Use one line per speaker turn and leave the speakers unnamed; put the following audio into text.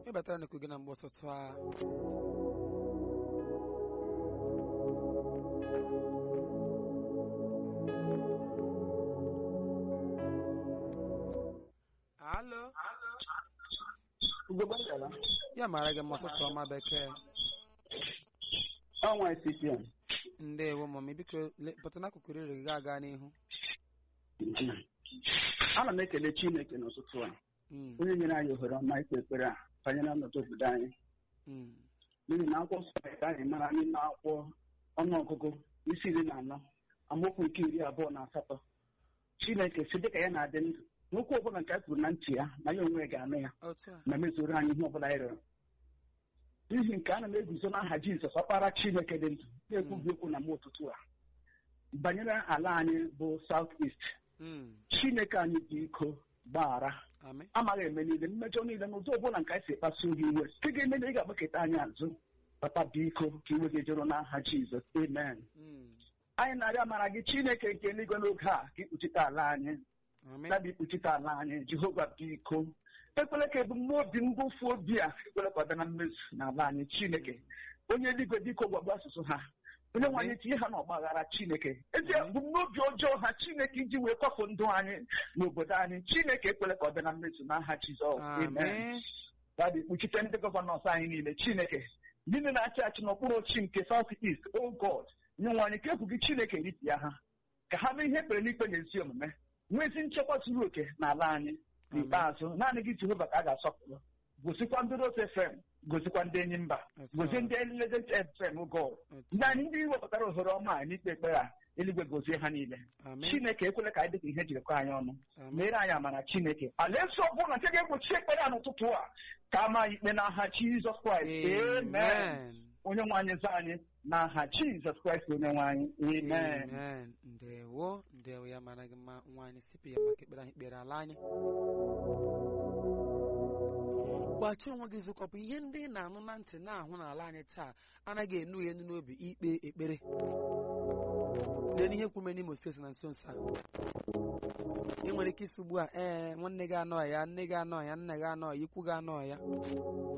ịbatara n'ekwu gị na mgbe ụtụtụ a alo
Ugogbe ngala.
ya mara gị mma ụtụtụ ọma bekee
Ọnwa CPM.
ndewo mami biko le- pụta n'akụkụ rere gị aga n'ihu
Ana m ekele Chineke n'ụtụtụ a
Mm,
onye nyere anyị ohere ọma ikpe ekpere a banyere ọnọdụ obodo anyị
mm,
n'ihi na akwụkwọ nsọ mere ka anyị mara n'ime akwụkwọ ọnụọgụgụ isi iri na anọ amaokwu nke iri abụọ na asatọ Chineke si dịka ya na-adị ndụ n'okwu ọbụla nke a kwuru na ntị ya na ya onwe ya ga-anụ ya
otu a
ma mezuru anyị ihe ọbụla anyị rịọrọ n'ihi nke ana m eguzo n'aha Jizọs ọkpara Chineke dị ndụ na-ekwubi okwu na m ụtụtụ a banyere ala anyị bụ South East
Mm,
Chineke anyị dị iko gbaghara
amị
amaghị eme niile mmejọ niile n'ụzọ ọbụla nke anyị si kpasu gị iwe nke ga-eme na ị ga-agbakọta anyị azụ papa biko ka iwe gị jụrụ n'aha Jizọs amen
Mm,
anyị na-arịọ amara gị Chineke nke eluigwe n'oge a ka ikpuchite ala anyị
amị
dabi ikpuchite ala anyị Jehova biko ekwele ka ebumnobi mgbofu obi a ekwele ka ọ bịa na mmezu n'ala anyị Chineke onye eluigwe biko gwagbu asụsụ ha onye nwe anyị tinye ha n'ọgbaghara Chineke ezi
Amen.
ebumnobi ọjọọ ha Chineke iji wee kwafu ndụ anyị n'obodo anyị Chineke ekwele ka ọ bịa na mmezu n'aha Jizọs amen
amị
Dadị kpuchite ndị gọvanọs anyị niile Chineke ndị niile na-achị achị n'okpuru ochi nke South East o God nye nwe anyị ka egwu gị Chineke ripịa ha ka ha mee ihe ekpere n'ikpe na ezi omume nwee ezi nchekwa zuru oke n'ala anyị n'ikpeazụ naanị gị Jehova ka a ga-asọpụrụ gosikwa ndị Rose FM gosikwa ndị enyi mba
Otu a.
gozie ndị Legend FM God
Otu
ndị anyị ndị wepụtara ohere ọma a n'ikpe ekpere a eluigwe gozie ha niile
amị
Chineke ekwele ka anyị dịka ihe jiri kọọ anyị ọnụ
amị
meere anyị amara Chineke alaeze ọbụla nke ga-egbochi ekpere a n'ụtụtụ a ka ama anyị ikpe n'aha Jizọs Kraịst amen
amen
onye nwe anyị za anyị n'aha Jizọs Kraịst onye nwe anyị amen
amen ndewo ndewo ya mara gị mma nwaanyị sipi ya maka ekpere anyị kpere ala anyị gbachi onwe gị zụkọpụ ihe ndị ị na-anụ na ntị na-ahụ n'ala anyị taa anaghị enu ya enu n'obi ikpe ekpere lee n'ihe kwume n'Imo steeti na nso nso a ị nwere ike isi ugbu a ee nwanne gị anọ ya nne gị anọ ya nna gị anọ ya ikwu gị anọ ya